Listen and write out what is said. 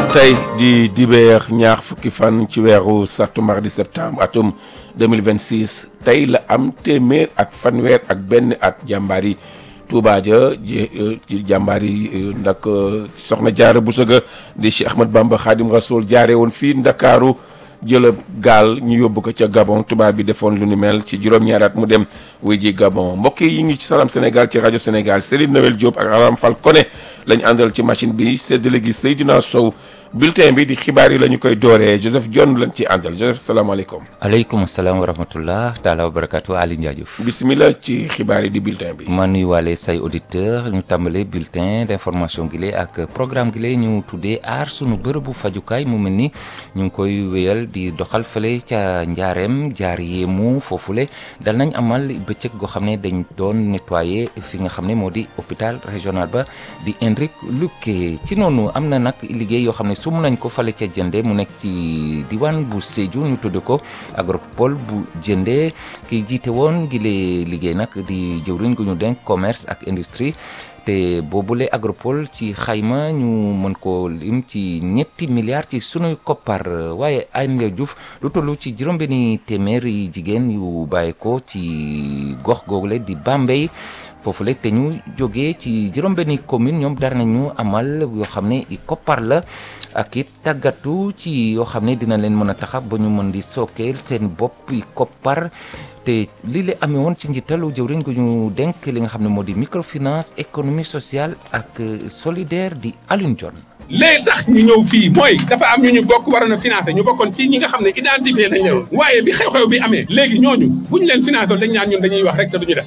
tey di dibeer ñaar fukki fan ci weeru sattumbar di septembre atum 2026 tey la am téeméer ak fanweer ak benn at jàmbaar yi Touba ja ci jàmbaar yi ndak soxna jaare bu sëga di Cheikh Ahmad Bamba Khadim Rasoul jaare woon fii Ndakaaru jëlëb gaal ñu yóbbu ko ca Gabon tubaab bi defoon lu ni mel ci juróom-ñaari at mu dem wuy ji Gabon mbokk yi ngi ci Salam Sénégal ci rajo Sénégal Serigne Noël Diop ak Aram Fall Koné lañ àndal ci machine bi séddale gi Seydina Sow bulletin bi di xibaar yi la ñu koy dooree Joseph Dione lañ ci àndal Joseph salaamaaleykum. aleykum salaam wa rahmatullah taala wa barakatu Ali Ndiadiouf. bisimilah ci xibaar yi di bulletin bi. ma nuyuwaale say auditeur ñu tàmbale bulletin d'information gi lee ak programme gi lee ñu tuddee aar sunu bërëbu fajukaay mu mel ni ñu ngi koy wéyal di doxal fële ca njaareem jaar yéemu foofule dal nañ amal bëccëg goo xam ne dañ doon nettoyer fi nga xam ne moo di hôpital régional ba di Hendrik Lukké ci noonu am na nag liggéey yoo xam ne sum nañ ko fale ca jënde mu nekk ci diwaan bu Sédhiou ñu tudd ko agropole bu jënde ki jiite woon gi lee liggéey nag di jëwriñ gu ñu denk commerce ak industrie te boobule agropole ci xayma ñu mën ko lim ci ñetti milliards ci sunuy koppar waaye Aynou Diouf lu toll ci juróom-benni téeméer yi jigéen yu bàyyi ko ci gox googule di Bambey foofule te ñu jógee ci juróom-benni commune ñoom dara nañu amal yoo xam ne i koppar la ak it tàggatu ci yoo xam ne dina leen mën a taxa ba ñu mën di sookeel seen bopp i koppar te lii la amee woon ci njiitalu jëwriñ gu ñu denk li nga xam ne moo di microfinance économie sociale ak solidaire di Alioune Dione léegi tax ñu ñëw fii mooy dafa am ñu ñu bokk waroon a financé ñu bokkoon ci ñi nga xam ne identifié nañ leen waaye bi xew-xew bi amee léegi ñooñu bu ñu leen financé dañ ñaan ñun dañuy wax rek te duñu def